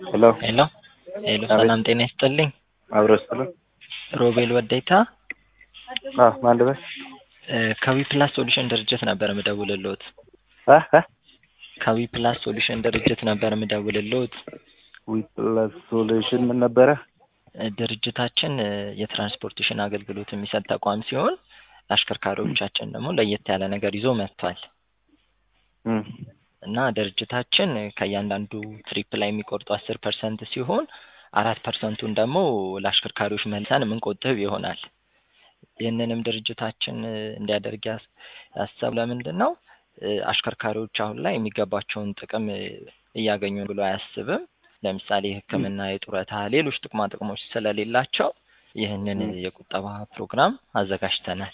ሄሎ ሄሎ ሄሎ፣ ሰላም ጤና ይስጥልኝ። አብሮ ስጥልን። ሮቤል ወዴታ አ ማን ልበል? ከዊ ፕላስ ሶሉሽን ድርጅት ነበር የምደውልልዎት። አ አ ከዊ ፕላስ ሶሉሽን ድርጅት ነበር የምደውልልዎት። ዊፕላስ ሶሉሽን ምን ነበረ? ድርጅታችን የትራንስፖርቴሽን አገልግሎት የሚሰጥ ተቋም ሲሆን አሽከርካሪዎቻችን ደግሞ ለየት ያለ ነገር ይዞ መጥቷል እም እና ድርጅታችን ከእያንዳንዱ ትሪፕ ላይ የሚቆርጡ አስር ፐርሰንት ሲሆን አራት ፐርሰንቱን ደግሞ ለአሽከርካሪዎች መልሰን የምንቆጥብ ይሆናል። ይህንንም ድርጅታችን እንዲያደርግ ያስ- ያሰብ ለምንድን ነው አሽከርካሪዎች አሁን ላይ የሚገባቸውን ጥቅም እያገኙ ብሎ አያስብም። ለምሳሌ ሕክምና፣ የጡረታ፣ ሌሎች ጥቅማ ጥቅሞች ስለሌላቸው ይህንን የቁጠባ ፕሮግራም አዘጋጅተናል።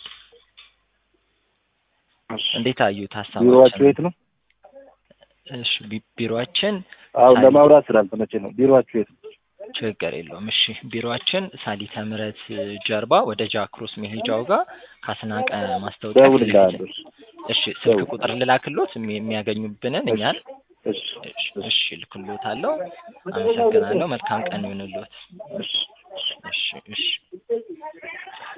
እሺ። እንዴት አዩት ቢሮዋችሁ ሀሳባችን? የት ነው? እሺ ቢ- ቢሮአችን አሁን ሳሊ- ለማውራት ስላልተመቼ ነው። ቢሮዋችሁ የት ነው? ችግር የለውም። እሺ ቢሮአችን ሳሊተ ምሕረት ጀርባ ወደ ጃክሮስ መሄጃው ጋር ካስናቀ ማስታወቂያ ፊት ለፊት ደውልልሃለሁ። እሺ ስልክ ደውል። ቁጥር ልላክሎት የሚ- የሚያገኙብንን እኛን እሺ እሺ ልክሎታለሁ። አመሰግናለሁ። መልካም ቀን ይሁንልዎት። እሺ እሺ እሺ